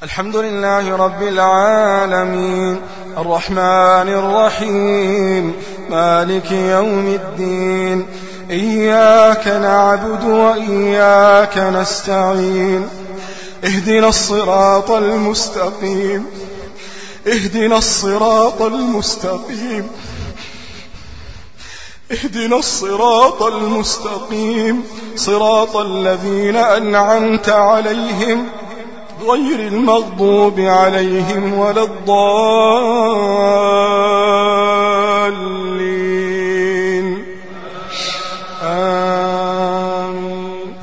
الحمد لله رب العالمين الرحمن الرحيم مالك يوم الدين إياك نعبد وإياك نستعين اهدنا الصراط المستقيم اهدنا الصراط المستقيم اهدنا الصراط المستقيم صراط الذين أنعمت عليهم غير المغضوب عليهم ولا الضالين آمين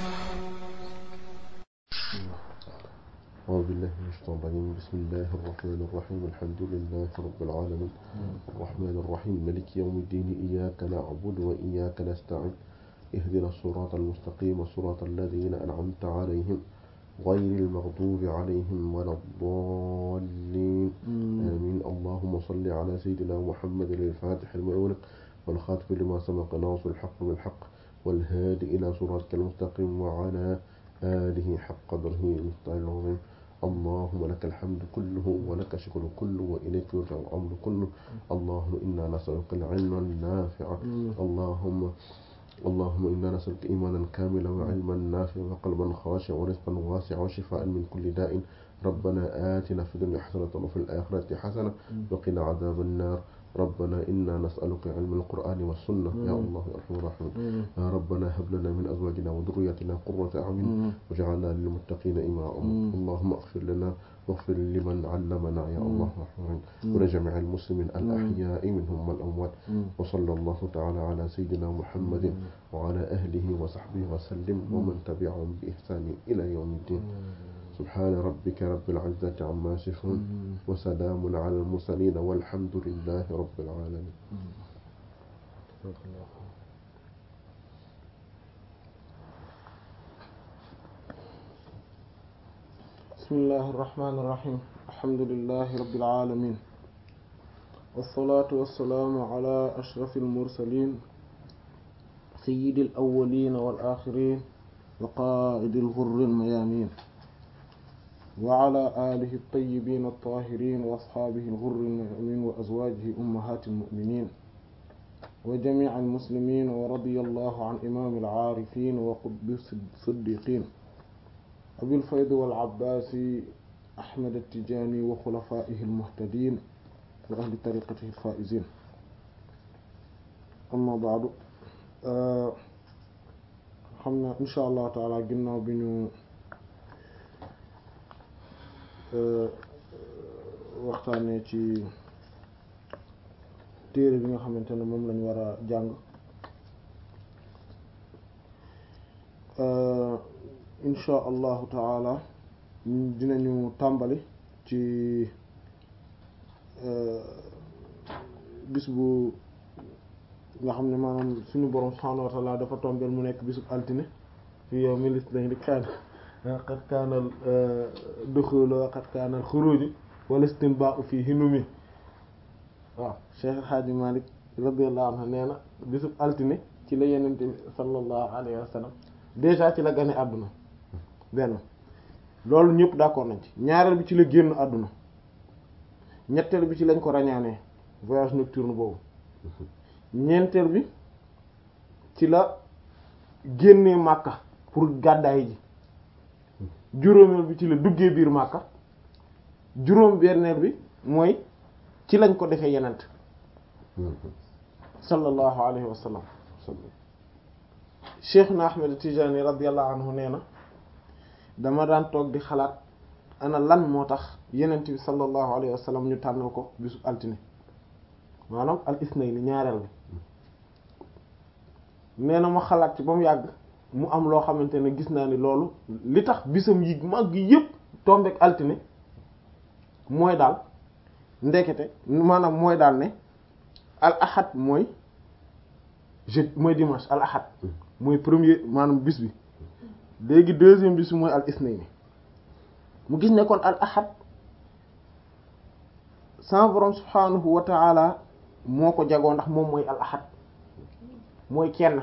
أعوذ بالله من الشيطان الرجيم بسم الله الرحمن الرحيم الحمد لله رب العالمين الرحمن الرحيم ملك يوم الدين إياك نعبد وإياك نستعين اهدنا الصراط المستقيم صراط الذين أنعمت عليهم غير المغضوب عليهم ولا الضالين آمين اللهم صل على سيدنا محمد الفاتح المؤمن والخاتم لما سبق ناصر الحق بالحق والهادي إلى صراطك المستقيم وعلى آله حق قدره المستعين العظيم اللهم لك الحمد كله ولك الشكر كله وإليك يرجع الأمر كله اللهم إنا نسألك العلم النافع اللهم اللهم إنا نسألك إيمانا كاملا وعلما نافعا وقلبا خاشعا ورزقا واسعا وشفاء من كل داء ربنا آتنا في الدنيا حسنة وفي الآخرة حسنة وقنا عذاب النار ربنا إنا نسألك علم القرآن والسنة يا الله يا أرحم الراحمين يا ربنا هب لنا من أزواجنا وذريتنا قرة أعين وجعلنا للمتقين إماما اللهم اغفر لنا واغفر لمن علمنا يا الله الرحمن ولجميع المسلمين الأحياء منهم والأموات وصلى الله تعالى على سيدنا محمد وعلى أهله وصحبه وسلم ومن تبعهم بإحسان إلى يوم الدين سبحان ربك رب العزة عما يصفون وسلام على المرسلين والحمد لله رب العالمين بسم الله الرحمن الرحيم الحمد لله رب العالمين والصلاة والسلام على أشرف المرسلين سيد الأولين والآخرين وقائد الغر الميامين وعلى آله الطيبين الطاهرين وأصحابه الغر الميامين وأزواجه أمهات المؤمنين وجميع المسلمين ورضي الله عن إمام العارفين وقطب الصديقين أبي الفيض والعباس أحمد التجاني وخلفائه المهتدين وأهل طريقته الفائزين أما بعد xam na insha allah taala ginnaaw bi ñu waxtaanee ci téere bi nga xamante ne moom lañ war a jàng insha allahu taala dinañu tàmbali ci bis bu nga xam ne maanaam suñu borom subhaanahu wa taala dafa tombeel mu nekk bisub altine fi yow milis dañ di kaan qad kaanal duxulu wa qad kaanal xuruju wala istinbaa'u fii hinumi waaw Cheikh Hadji Malick radiyallahu anhu nee na bisub altine ci la yenente bi sallallahu alayhi wa sallam déjà ci la gane àdduna benn loolu ñëpp d'accord nañ ci ñaareel bi ci la génn àdduna ñetteel bi ci lañ ko rañaanee voyage nocturne boobu ñeenteel bi ci la génnee màkka pour gàddaay ji juróomeel bi ci la duggee biir màkka juróom benneel bi mooy ci lañ ko defee yenent sallallahu alayhi wa sallam cheikh na ahmed tijani radiallahu anhu nee na dama daan toog di xalaat ana lan moo tax yenent bi sallallahu alayhi wa sallam ñu tànnal ko bisu altine maanaam al isnayni ñaareel bi nee na ma xalaat ci ba mu yàgg mu am loo xamante ne gis naa ni loolu li tax bisam yi mag yi yëpp tombeek altine mooy daal ndekete maanaam mooy daal ne al ahad mooy jeudi mooy dimanche al ahad mooy premier maanaam bis bi léegi deuxième bis bi mooy al isnayni mu gis ne kon al ahad sama borom subhanahu wa ta'ala moo ko jagoo ndax moom mooy al ahad mooy kenn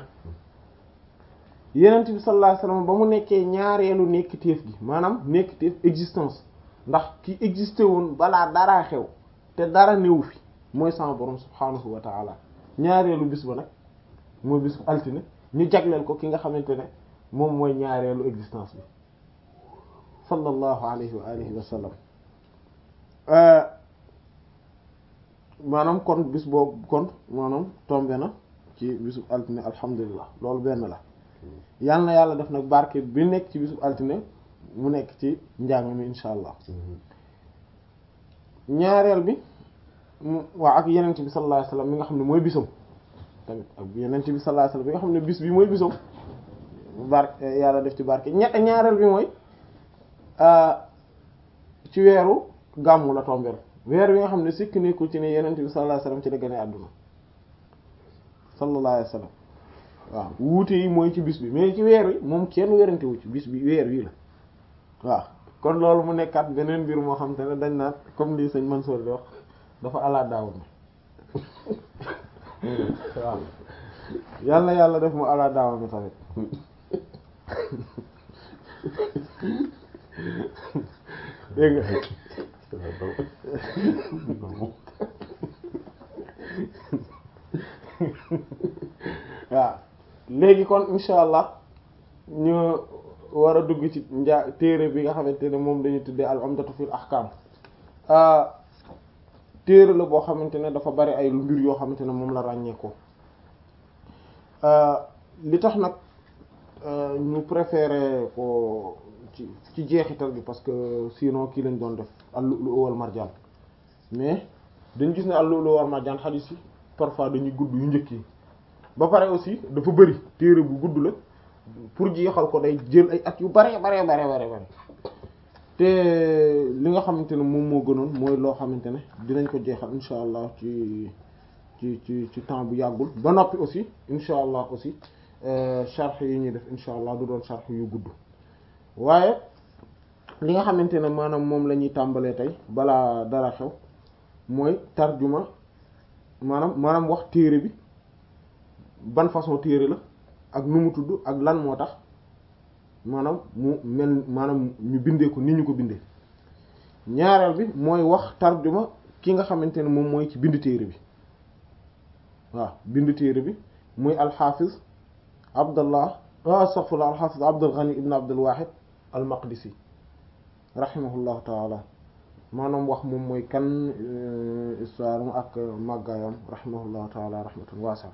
yenent bi sallallahu alayhi wasallam ba mu nekkee ñaareelu nekkiteef gi maanaam nekkiteef existence ndax ki existé woon balaa daraa xew te dara néew fi mooy sama borom subhaanahu wa taala ñaareelu bis ba nag mooy bis altine ñu jagleel ko ki nga xamante ne moom mooy ñaareelu existence bi sallallahu alayhi wa alihi wa sallam maanaam kon bis boobu kon maanaam tombé na ci bisu altine alhamdulilah loolu benn la yal na yàlla def nag barke bi nekk ci bisu altine mu nekk ci njàng mi insha allah ñaareel bi waaw ak yenent bi sallallahu alayhi wasallam mi nga xam ne mooy bisam tamit ak yenent bi sallallahu alayhi wasallam mi nga xam ne bis bi mooy bisam barke yàlla def ci barke ñett ñaareel bi mooy ci weeru gàmmu la tombeel weer wi nga xam ne sikk nekkul ci ne yenent bi sallallahu alayhi wasallam ci la gën a àdduna sallallahu alayhi wasallam waaw wuute yi mooy ci bis bi mais ci weer wi moom kenn werante wu ci bis bi weer wi la waaw kon loolu mu nekkaat beneen mbir moo xam te ne dañ naan comme lii sëñ Mansour di wax dafa ala daaw mi waaw yal na yàlla def mu ala daaw mi tamit dégg nga waaw léegi kon insha allah ñu war a dugg ci njaa téere bi nga xamante ne moom dañuy tuddee al umdatu fil ahkam téere la boo xamante ne dafa bari ay mbir yoo xamante ne moom la ràññee ko li tax nag ñu préféré ko ci ci jeexital bi parce que sinon kii lañ doon def al-lu'lu' wal marjaan mais dañu gis ne al-lu'lu' wal marjaan xadiis yi parfois dañuy gudd yu njëkk yi ba pare aussi dafa bëri téere bu gudd la pour jeexal ko day jël ay at yu bare bare bare bare bare te li nga xamante ne moom moo gënoon mooy loo xamante ne dinañ ko jeexal insha allah ci ci ci ci temps bu yàggul ba noppi aussi insha allah aussi sharh yi ñuy def insha allah du doon sharh yu gudd waaye li nga xamante ne maanaam moom la ñuy tàmbalee tey balaa dara xew mooy tarjuma maanaam maanaam wax téere bi ban façon téere la ak nu mu tudd ak lan moo tax maanaam mu mel maanaam ñu bindee ko ni ñu ko bindee ñaareel bi mooy wax tarjuma ki nga xamante ne moom mooy ci bind téere bi waaw bind téere bi muy alxaafiz abdallah astaghfirullah alxaafiz abdul ghani ibn abdul wahid al maqdisi rahimahullahu taala maanaam wax moom mooy kan histoire am ak màggaayam rahimahullahu taala rahmatan waasa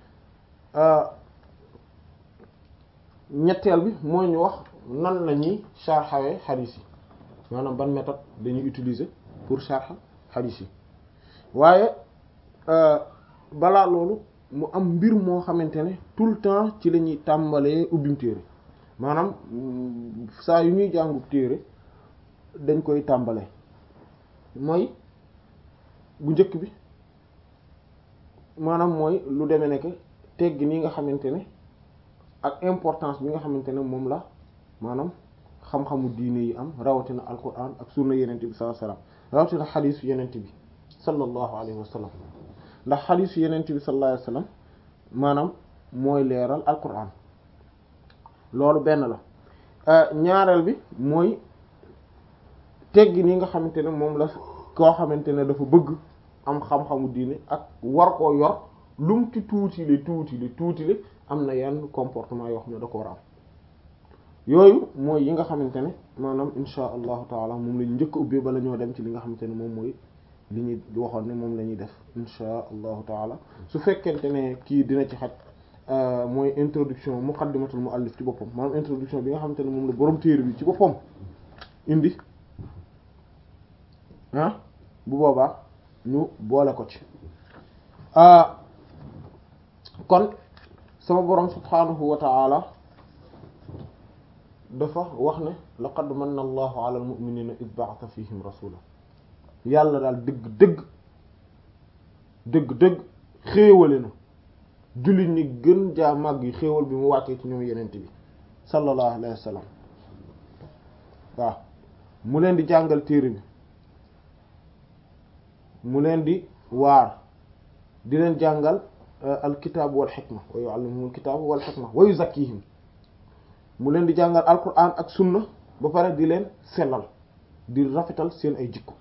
ñetteel bi mooy ñu wax nan la ñuy sharxawee xadiis yi maanaam ban méthode dañuy utiliser pour sharx xadiis yi waaye balaa loolu mu am mbir moo xamante ne tout le temps ci la ñuy tàmbalee ubbim téere maanaam saa yu ñuy jàngu téere dañ koy tàmbalee mooy bu njëkk bi maanaam mooy lu demee nekk tegg ni nga xamante ne ak importance bi nga xamante ne moom la maanaam xam-xamu diine yi am rawatina alquran ak sunna yenente bi sallallahu alayhi wasallam rawatina xadiisu yenente bi sallallahu alayhi wasallam ndax xadiisu yenente bi sallallahu alayhi wasallam maanaam mooy leeral alquran loolu benn la ñaareel bi mooy teggi ni nga xamante ne moom la koo xamante ne dafa bëgg am xam-xamu diine ak war koo yor lum ci tuuti li tuuti li tuuti li am na yenn comportement yoo xam ne da ko war a am yooyu mooy yi nga xamante ne maanaam insha allahu taala moom lañu njëkk a ubbee bala ñoo dem ci li nga xamante ne moom mooy li ñuy waxoon ne moom la ñuy def insha allahu taala su fekkente ne kii dina ci xaj mooy introduction muqaddimatul muallif ci boppam maanaam introduction bi nga xamante ne moom la borom téere bi ci boppam indi ah bu boobaa ñu boole ko ci kon sama borom subhaanahu wa ta'ala dafa wax ne laqad manna allahu ala almu'minina id ba'atha fihim rasula yàlla daal dëgg dëgg dëgg dëgg xéewale na jullit ñi gën jaa màgg yi xéewal bi mu wàccee ci ñoom yenent bi sallallahu alayhi wa sallam waaw mu leen di jàngal téere bi mu leen di waar di leen jàngal alkitaab wal xikma wa yuallimuhum alkitaab wal xikma wa yuzakkihim mu leen di jàngal alquran ak sunna ba pare di leen sellal di rafetal seen ay jikko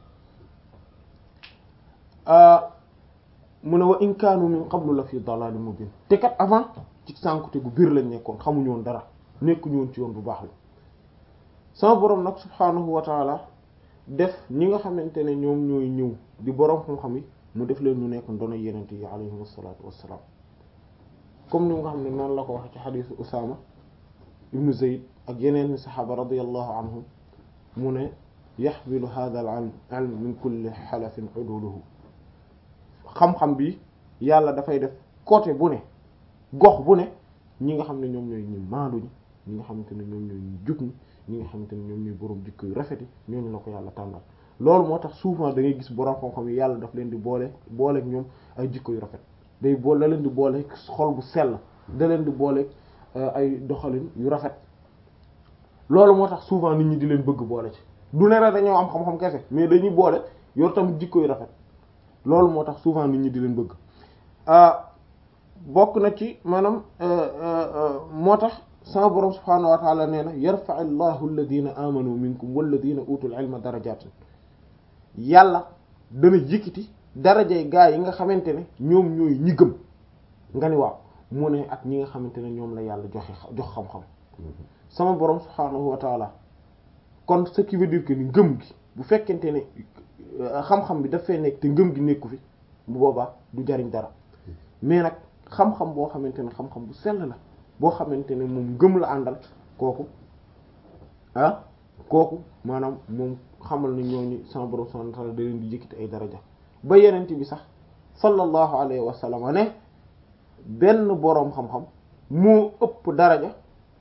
mu ne wa in kaanu min qablu la fi dalalin mubin te kat avant ci sànkute gu biir lañ nekkoon xamuñu woon dara nekkuñu woon ci yoon bu baax la sama boroom nag subhaanahu wa taala def ñi nga xamante ne ñoom ñooy ñëw di boroom xam-xam yi mu def leen ñu nekk ndono yenente yi alayhim asalatu wassalaam comme ni nga xam ne noonu la ko waxe ci xadiisu Usaama ibnu Zayd ak yeneen ni saxaaba radiyallahu anhum mu ne yaxmilu hadha al ilm min kulli xalafin uduluhu xam-xam bi yàlla dafay def côté bu ne gox bu ne ñi nga xam ne ñoom ñooy ñu maandu ñi ñi nga xamante ne ñoom ñooy ñu jub ñi ñi nga xamante ne ñoom ñooy boroom jikko yu rafet yi ñooñu la ko yàlla tànnal loolu moo tax souvent da ngay gis boroom xam-xam yi yàlla daf leen di boole booleeg ñoom ay jikko yu rafet day boole da leen di boole xol bu sell da leen di boole ay doxalin yu rafet loolu moo tax souvent nit ñi di leen bëgg boole ci du ne rek dañoo am xam-xam kese mais dañuy boole yor tamit jikko yu rafet loolu moo tax souvent nit ñi di leen bëgg bokk na ci maanaam moo tax sama borom subhaanahu wa taala nee na yarfa allahu alladina amanu minkum walladina utul ilma darajatin yàlla dana yëkkati darajay gaa yi nga xamante ne ñoom ñooy ñi gëm nga ni waaw mu ne ak ñi nga xamante ne ñoom la yàlla joxe jox xam-xam sama borom subhaanahu wa taala kon ce qui veut dire que ni ngëm gi bu fekkente ne xam-xam bi daf fee nekk te ngëm gi nekku fi bu boobaa du jariñ dara mais nag xam-xam boo xamante ne xam-xam bu sell la boo xamante ne moom ngëm la àndal kooku ah kooku maanaam moom xamal na ñooñu sama borom subhanahu wa ta'ala da leen di yëkkati ay daraja ba yenent bi sax sallallahu alayhi wa sallam ne benn boroom xam-xam moo ëpp daraja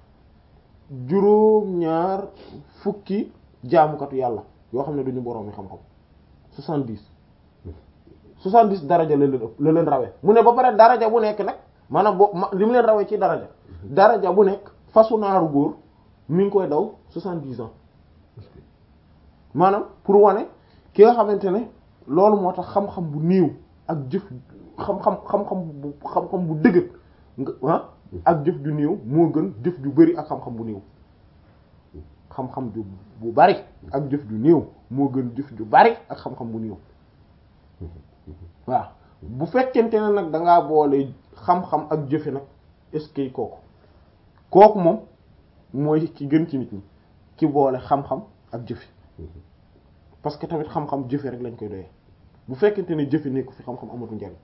juróom-ñaar fukki jaamukatu yàlla yoo xam ne duñu boroomi xam-xam soixante-dix soixante-dix daraja la leen ëpp la leen rawee mu ne ba pare daraja bu nekk nag maanaam boo li mu leen rawee ci daraja daraja bu nekk fasu naaru góor mi ngi koy daw soixante-dix ans maanaam pour wane ki nga xamante ne loolu moo tax xam-xam bu néew ak jëf xam-xam xam-xam bu xam-xam bu dëgër nga ah ak jëf ju néew moo gën jëf ju bari ak xam-xam bu néew xam-xam ju bu bari ak jëf ju néew moo gën jëf ju bari ak xam-xam bu néew waaw bu fekkente ne nag dangaa boole xam-xam ak jëfe nag est-ce que kooku kooku moom mooy ki gën ci nit ñi ki boole xam-xam ak jëfe parce que tamit xam-xam jëfe rek lañ koy doyee bu fekkente ne jëfe nekku fi xam-xam amatu njariñ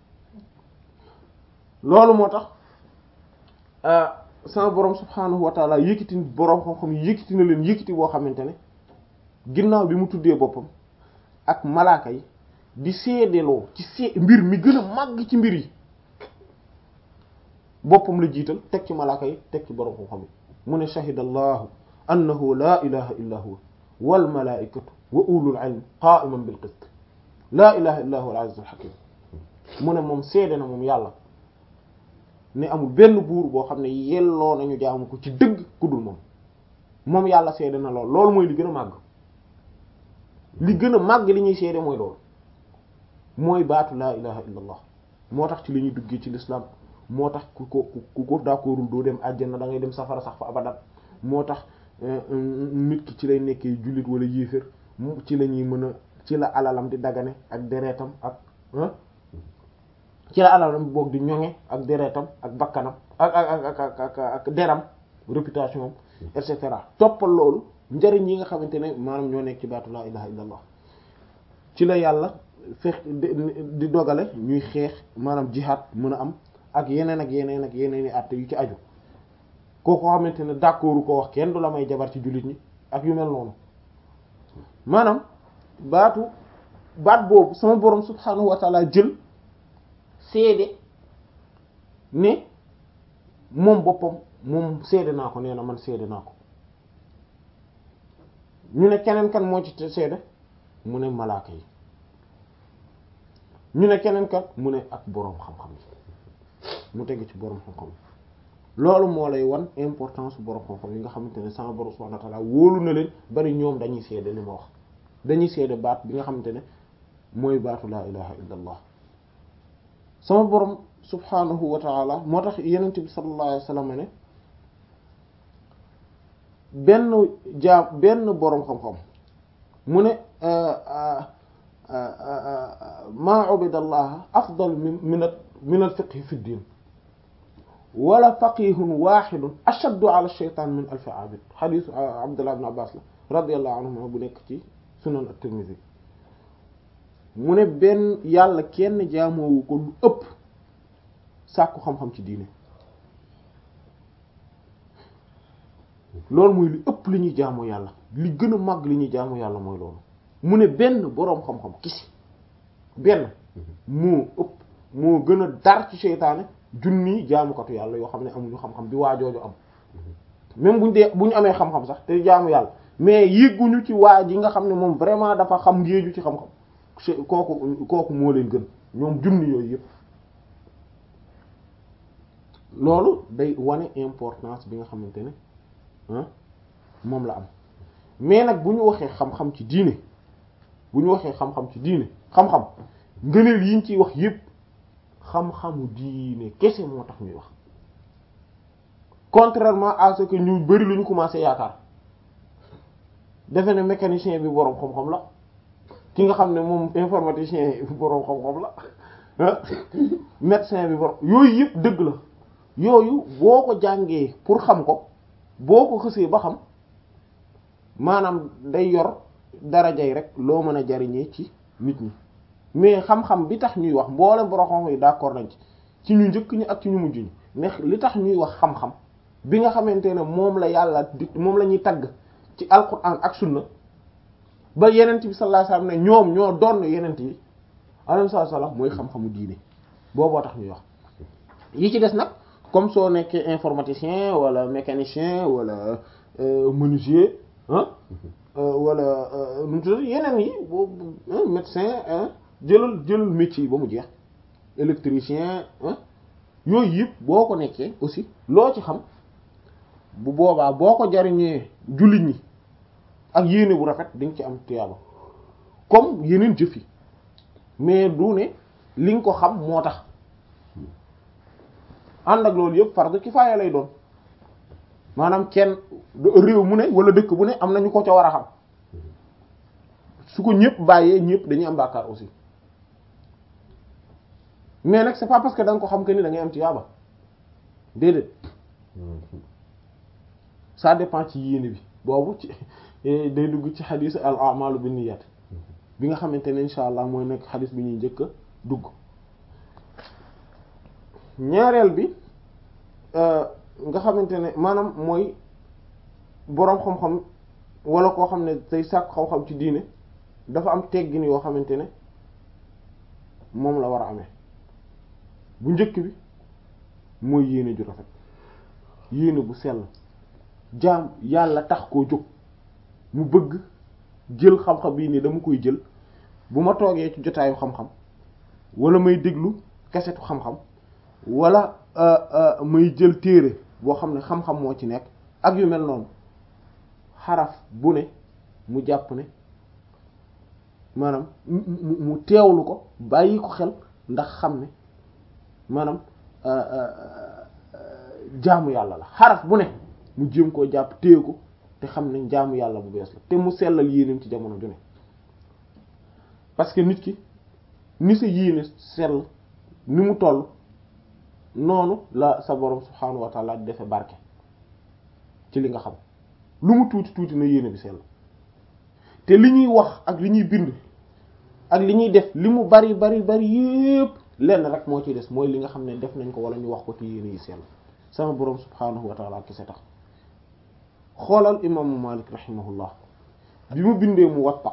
loolu moo tax sama borom subhaanahu wa taala yëkkati borom xam-xam yëkkati na leen yëkkati boo xamante ne ginnaaw bi mu tuddee boppam ak malaaka yi di seedeloo ci see mbir mi gën a màgg ci mbir yi boppam la jiital teg ci malaaka yi teg ci borom xam-xam yi mu ne shahida allahu annahu la ilaha illa huwa wal malaikatu wa ulul ilm qa'iman bil qist la ilaha illa huwa al azizul hakim mu ne moom seede na moom yàlla ne amul benn buur boo xam ne yelloo nañu jaamu ko ci dëgg ku dul moom moom yàlla seede na lool loolu mooy li gën a màgg li gën a màgg li ñuy seede mooy loolu mooy baatu laa ilaha illa allah moo tax ci li ñuy duggee ci l'islam moo tax ku ko ku ko d'accordul doo dem àjjana da ngay dem safara sax fa abadat moo tax nit ki ci lay nekkee jullit wala yéefér ci la ñuy mën a ci la alalam di dagane ak deretam ak ci la alalam boog di ñoŋe ak deretam ak bakkanam ak ak ak ak ak deram réputation am et cetera toppal loolu njariñ yi nga xamante ne maanaam ñoo nekk ci baatu laa ilaha illa allah ci la yàlla fex di dogale ñuy xeex maanaam jihaad mën a am ak yeneen ak yeneen ak yeneen i àtte yu ci aju kooku xamante ne d'accord ko wax kenn du la may jabar ci jullit ñi ak yu mel noonu maanaam baatu baat boobu sama borom subhaanahu wa taala jël seede ne moom boppam moom seede naa ko nee na man seede naa ko ñu ne keneen kan moo ci seede mu ne malaaka yi ñu ne keneen kan mu ne ak boroom xam-xam yi mu teg ci boroom xam-xam loolu moo lay wan importance boroom xam-xam yi nga xamante ne sama borom subhanahu wa ta'ala wóolu na leen bari ñoom dañuy seede li ma wax dañuy seede baat bi nga xamante ne mooy baatu laa ilaha illa allah sama borom subhanahu wa ta'ala moo tax yenent bi sallallahu alayhi wasallam ne benn jaam benn boroom xam-xam mu ne maa ubida allah afdal min min min al fiqhi fi ddin wala faqihun waxidun ashaddu ala shaytan min alfi abid xadisu abdullah ibn abbas la radiallahu anhuma bu nekk ci sunan at-tirmidhi mu ne benn yàlla kenn jaamoowu ko lu ëpp sàkku xam-xam ci diine loolu mooy li ëpp li ñuy jaamu yàlla li gën a màgg li ñuy jaamu yàlla mooy loolu mu ne benn boroom xam-xam kisi benn moo ëpp moo gën a dar ci seytaane junni jaamukatu yàlla yoo xam ne amuñu xam-xam bi waajooju am même buñ dee bu ñu amee xam-xam sax te jaamu yàlla mais yëgguñu ci waa ji nga xam ne moom vraiment dafa xam ngéeju ci xam-xam kooku kooku moo leen gën ñoom junni yooyu yëpp loolu day wane importance bi nga xamante ne moom la am mais nag bu ñu waxee xam-xam ci diine bu ñu waxee xam-xam ci diine xam-xam ngëneel yi ñu ciy wax yépp xam-xamu diine kese moo tax ñuy wax contrairement à ce que ñu bari lu ñu commencé yaakaar defe ne mécanicien bi boroom xam-xam la ki nga xam ne moom informaticien bi boroom xam-xam la médecin bi boroom yooyu yépp dëgg la yooyu boo ko jàngee pour xam ko boo ko xësee ba xam maanaam day yor darajay rek loo mën a jariñee ci nit ñi mais xam-xam bi tax ñuy wax mboolem borom xam yi d'accord nañ ci ci ñu njëkk ñi ak ci ñu mujj ñi mais li tax ñuy wax xam-xam bi nga xamante ne moom la yàlla di moom la ñuy tagg ci alquran ak sunna ba yenent bi sallallahu alayhi wasallam ne ñoom ñoo doon yenent yi alayhi salaam mooy xam-xamu diine booboo tax ñuy wax yi ci des nag comme soo nekkee informaticien wala mécanicien wala menuisier ah wala nu mu tudd yeneen yi boobu médecin jëlal jëlal métier yi ba mu jeex électricien yooyu yëpp boo ko nekkee aussi loo ci xam bu boobaa boo ko jariñee jullit ñi ak yéene bu rafet di nga ci am tuyaaba comme yeneen jëf yi mais du ne li nga ko xam moo tax ànd ak loolu yëpp fardu kifaaya lay doon maanaam kenn réew mu ne wala dëkk bu ne am na ñu ko ca war a xam su ko ñëpp bàyyee ñëpp dañuy am bàkkaar aussi mais nag c'est pas parce que da nga ko xam que ni da ngay am tiyaaba déedéet ça dépend ci yéene bi boobu ci day dugg ci xadiis al a'malu binniyat bi nga xamante ne insha allah mooy nekk xadiis bi ñuy njëkk a dugg ñaareel bi nga xamante ne maanaam mooy boroom xam-xam wala koo xam ne day sàkk xam-xam ci diine dafa am teggin yoo xamante ne moom la war a amee bu njëkk bi mooy yéene ju rafet yéene bu sell jaam yàlla tax koo jóg mu bëgg jël xam-xam bii nii dama koy jël bu ma toogee ci jotaayu xam-xam wala may déglu kasetu xam-xam wala may jël téere boo xam ne xam-xam moo ci nekk ak yu mel noonu xaraf bu ne mu jàpp ne maanaam mu mu teewlu ko bàyyi ko xel ndax xam ne maanaam jaamu yàlla la xaraf bu ne mu jéem koo jàpp téye ko te xam ne jaamu yàlla bu bees la te mu sellal yéeneem ci jamono ju ne parce que nit ki ni sa yéene sell ni mu toll noonu la sa borom subhaanahu wa taala defe barke ci li nga xam lu mu tuuti tuuti na yéene bi sell te li ñuy wax ak li ñuy bind ak li ñuy def li mu bari bari bari yépp lenn rek moo ciy des mooy li nga xam ne def nañ ko wala ñu wax ko ci yéene yi sell sama borom subhaanahu wa taala kese tax xoolal imaamu Malik rahimahullah bi mu bindee mu watta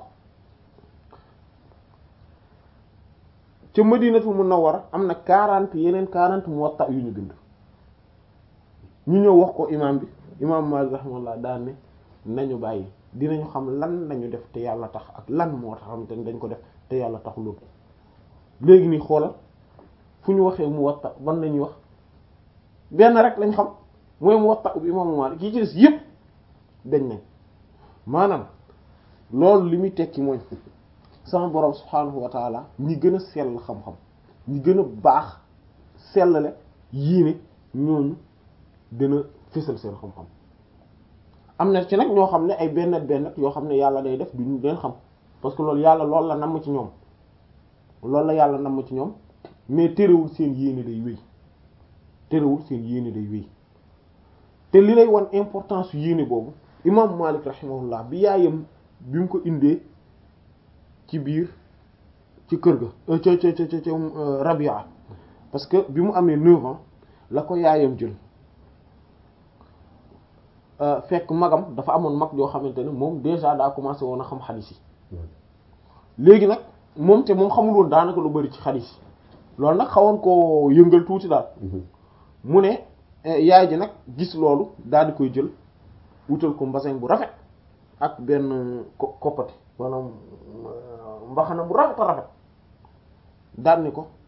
ca Madinatul Munawwara am na quarante yeneen quarante Muwatta yu ñu bind ñu ñëw wax ko imaam bi imaam Maalik rahimahullah daan ne nañu bàyyi dinañu xam lan nañu def te yàlla tax ak lan moo tax xam te dañ ko def te yàlla tax loolu léegi nii xoolal fu ñu waxee Muwatta ban lañuy wax benn rek lañ xam mooy Muwatta bi imaamu Maalik yi ci des yépp dañ nañ maanaam loolu li muy tekki mooy sama borom subhaanahu wa taala ñi gën a sell xam-xam ñi gën a baax sellale yéene ñooñu dina fësal seen xam-xam am na ci nag ñoo xam ne ay benn benn yoo xam ne yàlla day def duñu leen xam parce que loolu yàlla loolu la namm ci ñoom loolu la yàlla namm ci ñoom mais terewul seen yéene day wéy terewul seen yéene day wéy te li lay wan importance yu yéene boobu imam Malik rahimahullah bi yaayam bi mu ko indee ci biir ci kër ga ca ca ca ca Rabia parce que bi mu amee neuf ans la ko yaayam jël fekk magam dafa amoon mag yoo xamante ne moom déjà daa commencé woon a xam xadis yi léegi nag moom te moom xamul woon daanaka lu bari ci xadis yi loolu nag xawoon koo yëngal tuuti daal mu ne yaay ji nag gis loolu daal di koy jël wutal ko mbasin bu rafet ak benn ko koppati maanaam mbaxana bu rafet a rafet daal ni ko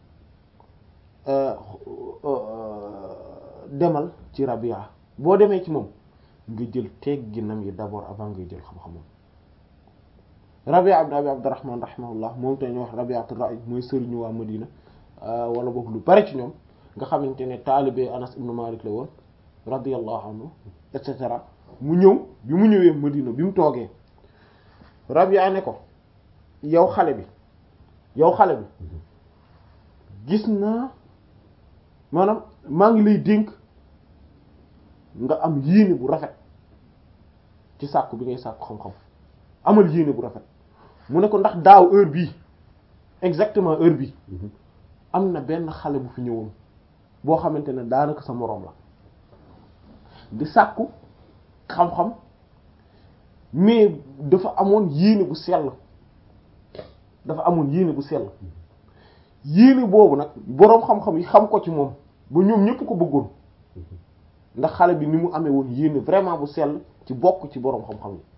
demal ci Rabia boo demee ci moom nga jël tegginam yi d'abord avant ngay jël xam-xamam Rabia ibn Abi Abdurrahman rahimahullah moom te ñu wax Rabi'atul Ra'i mooy sëriñu waa Madina wala boog lu bari ci ñoom nga xamante ne taalibe Anas ibn Malik la woon radiyallahu anhu et cetera mu ñëw bi mu ñëwee Madina bi mu toogee Rabia ne ko yow xale bi yow xale bi gis naa maanaam maa ngi lay dénk nga am yéene bu rafet ci sàkku bi ngay sàkku xam-xam amal yéene bu rafet mu ne ko ndax daaw heure bii exactement heure bii am na benn xale bu fi ñëwoon boo xamante ne daanaka sa moroom la di sàkku xam-xam mais dafa amoon yéene bu sell dafa amoon yéene bu sell yéene boobu nag boroom xam-xam yi xam ko ci moom ba ñoom ñépp ko bëggoon ndax xale bi ni mu amee woon yéene vraiment bu sell ci bokk ci boroom xam-xam yi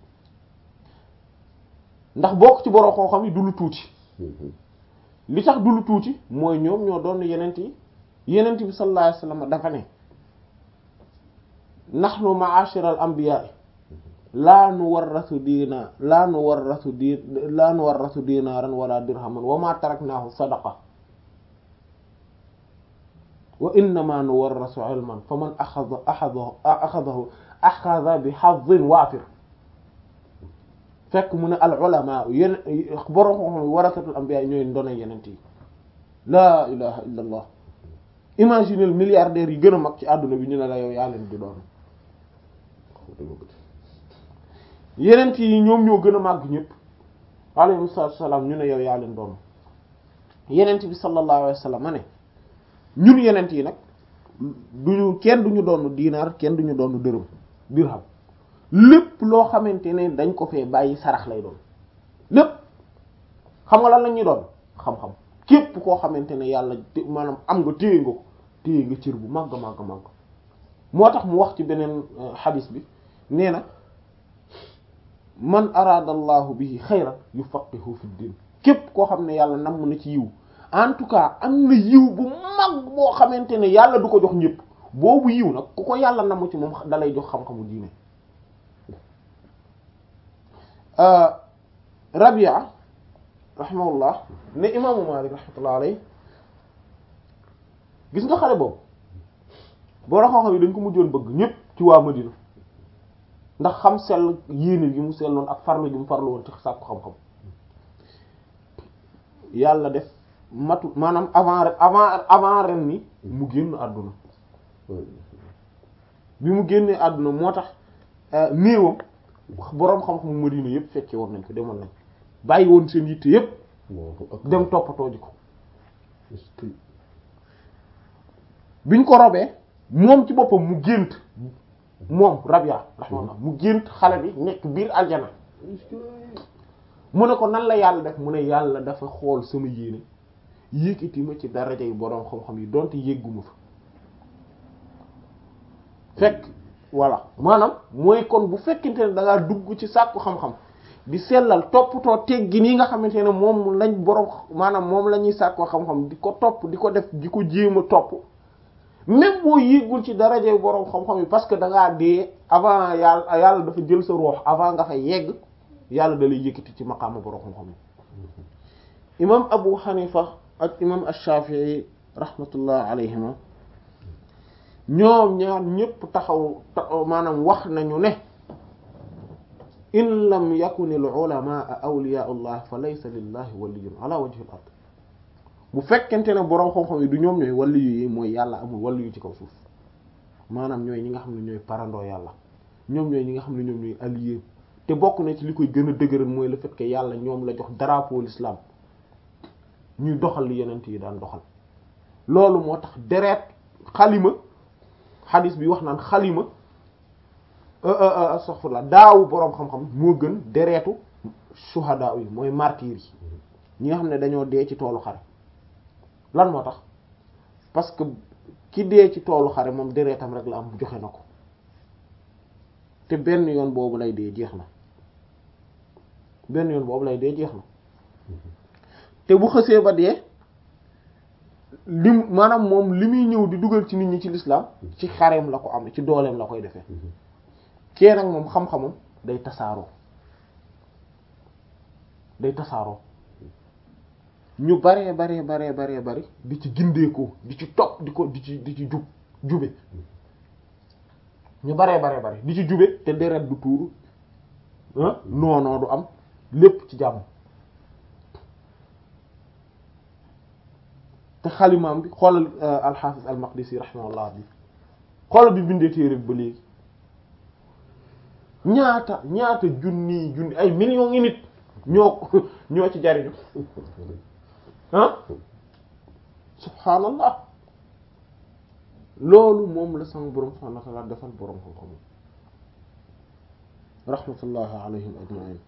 ndax bokk ci boroom xam-xam yi du lu tuuti li tax du lu tuuti mooy ñoom ñoo doon yenent yi yenent bi sallallahu alayhi wasallam dafa ne nahnu ma'ashiral anbiya'i laa nu warrasu diina laa nu warrasu di laa nu warrasu dinaaran wala dirhaman wa ma taraknaahu sadaqa wa innama nu warrasu ilman fa man axada axadahu axadahu axada bi hazzin waafir fekk mu ne al ulama yén boroom xam-xam warasatul anbiya ñooy ndona yenent yi laa ilaha illa allah imaginez milliardaires yi gën a mag ci àdduna bi ñu ne la yow yaa leen di doon yenent yi ñoom ñoo gën a màgg ñëpp alayhi salaatu wassalaam ñu ne yow yaa leen doon yenent bi sallallahu alayhi wa sallam ma ne ñun yenent yi nag duñu kenn duñu doon diinaar kenn duñu doon dërëm dirham lépp loo xamante ne dañ ko fee bàyyi sarax lay doon lépp xam nga lan la ñuy doon xam-xam képp koo xamante ne yàlla maanaam am nga téye nga ko téye nga cër bu màgg màgg màgg moo tax mu wax ci beneen xadis bi nee na man araada allahu bihi xayran yufaqihu fi din képp koo xam ne yàlla namm na ci yiw en tout cas am na yiw bu mag boo xamante ne yàlla du ko jox ñëpp boobu yiw nag ku ko yàlla namm ci moom dalay jox xam-xamu diine Rabia rahimahullah ne imaamu Maalik rahmatullah alayhi gis nga xale boobu boo xam-xam yi dañ ko mujjoon bëgg ñëpp ci waa Madina ndax xam sell yéene gi mu selloon ak farlu gi mu farlu woon ci sàkku xam-xam yàlla def matu maanaam avant avant avant ren ni mu génn àdduna bi mu génnee àdduna moo tax néewam boroom xam-xamu Madina yëpp fekke woon nañ ko demoon nañ bàyyi woon seen yitte yëpp dem toppatoo ji ko biñ ko robee moom ci boppam mu gént moom Rabia rahmaanallah mu gént xale bi nekk biir aljana mu ne ko nan la yàlla def mu ne yàlla dafa xool sama yéene yékkati ma ci daraja yi boroom xam-xam yi donte yégguma fa fekk voilà maanaam mooy kon bu fekkente ne da ngaa dugg ci sàkku xam-xam di sellal toppatoo teggi nii nga xamante ne moom lañ boroom maanaam moom la ñuy sàkku xam-xam di ko topp di ko def di ko jéem a topp même boo yéegul ci daraja yi boroom xam-xam yi parce que da ngaa dee avant yàlla yàlla dafa jël sa ruux avant nga fay yegg yàlla da lay yëkkati ci maqaama boroom xam-xam yi imam Abu Hanifa ak imam Ash-Shafi'i rahmatullah alayhima ñoom ñaar ñépp taxaw maanaam wax nañu ne in lam yakun al ulama awliya allah fa laysa lillahi waliyyun ala wajhi al ard bu fekkente ne boroom xam-xam yi du ñoom ñooy waliyu yi mooy yàlla amul waliyu ci kaw suuf maanaam ñooy ñi nga xam ne ñooy parandoo yàlla ñoom ñooy ñi nga xam ne ñoom ñooy allié te bokk na ci li koy gën a dëgëral mooy le fait que yàlla ñoom la jox drapeau l'islam ñuy doxal li yenent yi daan doxal loolu moo tax deret xalima xadis bi wax naan xalima astaghfirullah daawu boroom xam-xam moo gën deretu shuhada yi mooy martyr yi ñi nga xam ne dañoo dee ci toolu xare lan moo tax parce que ki dee ci toolu xare moom deretam rek la am joxe na ko te benn yoon boobu lay dee jeex na benn yoon boobu lay dee jeex na te bu xësee ba dee lim maanaam moom li muy ñëw di dugal ci nit ñi ci l'islam ci xareem la ko am ci dooleem la koy defee kee nag moom xam-xamam day tasaaroo day tasaaroo ñu baree baree baree baree bari di ci gindeekoo di ci topp di ko di ci di ci jub jube ñu baree baree bari di ci jube te deret du tuuru ah noonoo du am lépp ci jàmm te xalimaam bi xoolal alxaafis almaqdisi rahimahullah bi xoolal bi bindee téere bi ba léegi ñaata ñaata junni junni ay millions ngi nit ñoo ñoo ci jariñu ah subhaanallah loolu moom la sama borom subhaanahu wa ta'aala defal borom xam-xam rahmatullahi alayhim ajma'in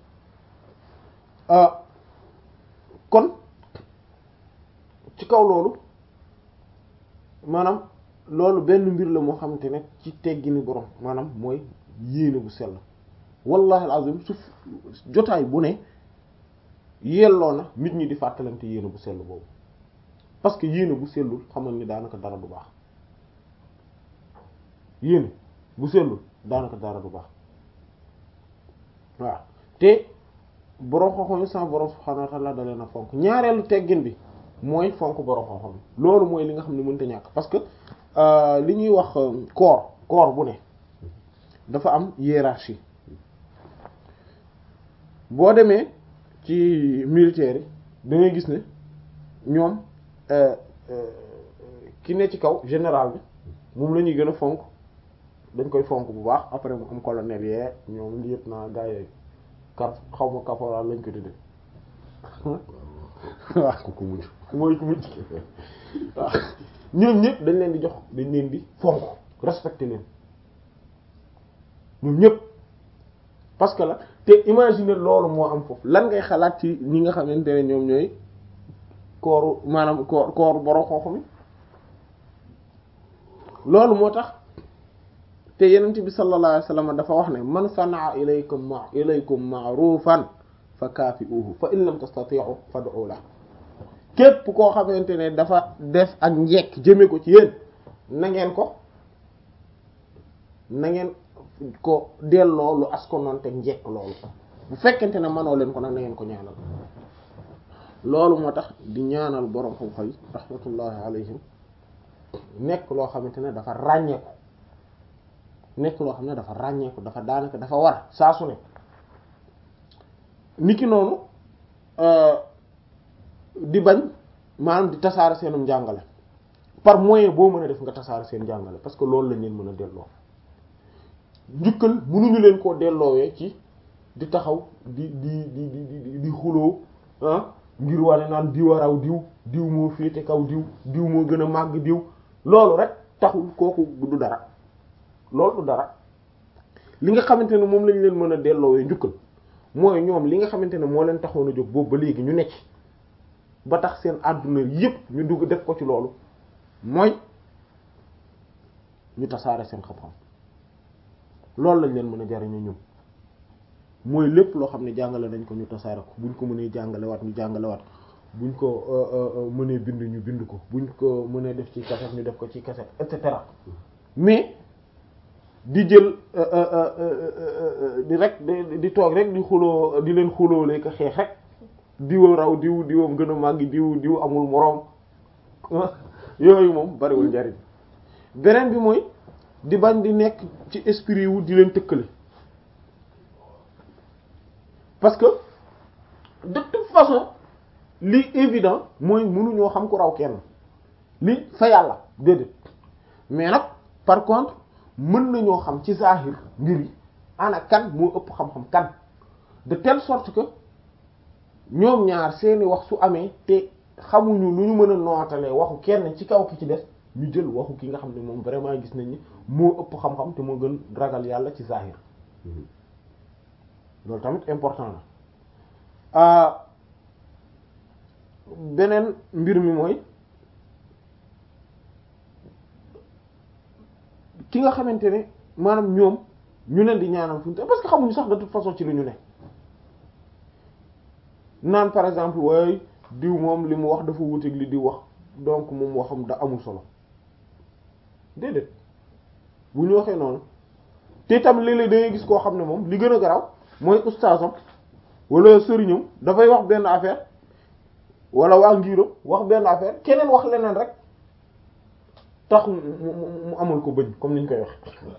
kon ci kaw loolu maanaam loolu benn mbir la moo xamante ne ci teggini borom maanaam mooy yéene bu sell wallahi alazim su jotaay bu ne yelloo na nit ñi di fàttalante yéene bu sell boobu parce que yéene bu sellul xamal ni daanaka dara du baax yéene bu sellul daanaka dara du baax waaw te borom xam-xam yi sama borom subhanahu wa ta'ala da leen a fonk ñaareelu teggin bi mooy fonk borom xam-xam loolu mooy li nga xam ne mënta ñàkk parce que li ñuy wax corps corps bu ne dafa am hiérarchie boo demee ci militaire yi da ngay gis ne ñoom ki ne ci kaw général bi moom la ñuy gën a fonk dañ koy fonk bu baax après mu am colonel yee ñoom lieutenant gars yooyu kap xaw ma caporal lañ ko tudde waaw ku ko mujj mooy ku mujj waaw ñoom ñëpp dañ leen di jox dañ leen di fonk respecté leen ñoom ñëpp parce que la te imaginer loolu moo am foofu lan ngay xalaat ci ñi nga xamante ne ñoom ñooy kooru maanaam koor kooru borom xooxu mi loolu moo tax te yenent bi sallallahu alayhi wasallam dafa wax ne man sanaa ilaykum ma ilaykum ma'rufan fa kaafi'uhu fa in lam tastati'u fad'u la képp koo xamante ne dafa def ak njekk jëme ko ci yéen na ngeen ko na ngeen ko delloo lu askonoon te njekk loolu bu fekkente ne manoo leen ko nag na ngeen ko ñaanal loolu moo tax di ñaanal borom xam-xam yi rahmatullahi alayhim nekk loo xamante ne dafa ràññeeku nekk loo xam ne dafa ràññeeku dafa daanaka dafa war saa su ne niki noonu di bañ maanaam di tasaare seenum njàngale par moyen boo mën a def nga tasaare seen njàngale parce que loolu lañ leen mën a delloo njukkal mënuñu leen koo delloowee ci di taxaw di di di di di di xuloo ah ngir wane naan diw a raw diw diw moo féete kaw diw diw moo gën a màgg diw loolu rek taxul kooku du dara loolu du dara li nga xamante ne moom lañ leen mën a delloowee njukkal mooy ñoom li nga xamante ne moo leen taxoon a jóg boobu ba léegi ñu nekk ba tax seen àdduna yépp ñu dugg def ko ci loolu mooy ñu tasaare seen xam-xam loolu lañ leen mën a jariñu ñun mooy lépp loo xam ne jàngale nañ ko ñu tasaare ko buñ ko mënee jàngale waat ñu jàngale waat buñ ko mënee bind ñu bind ko buñ ko mënee def ci cassette ñu def ko ci cassette et cetera mais di jël di rek di toog rek di xuloo di leen xuloo lay ko xeex rek diwa raw diw diwam gën a màggi diw diw amul moroom yooyu moom bariwul njariñ beneen bi mooy di bañ di nekk ci esprit wu di leen tëkkale parce que de toute façon li évident mooy mënuñoo xam ku raw kenn li fa yàlla déedéet mais nag par contre mën nañoo xam ci zahir mbir yi ana kan moo ëpp xam-xam kan de telle sorte que ñoom ñaar seeni wax su amee te xamuñu lu ñu mën a nootalee waxu kenn ci kaw ki ci des ñu jël waxu ki nga xam ne moom vraiment gis nañ ni moo ëpp xam-xam te moo gën ragal yàlla ci zahir loolu tamit important na beneen mbir mi mooy ki nga xamante ne maanaam ñoom ñu leen di ñaanal fu ñu parce que xamuñu sax de toute façon ci lu ñu ne naan par exemple waaye diw moom li mu wax dafa wuteeg li diw wax donc moom waxam da amul solo déedéet bu ñu waxee noonu te tam léeg-léeg da ngay gis koo xam ne moom li gën a garaw mooy ustaasam wala sëriñam dafay wax benn affaire wala waa ngiram wax benn affaire keneen wax leneen rek tax mu mu amul ko bëñ comme niñ koy wax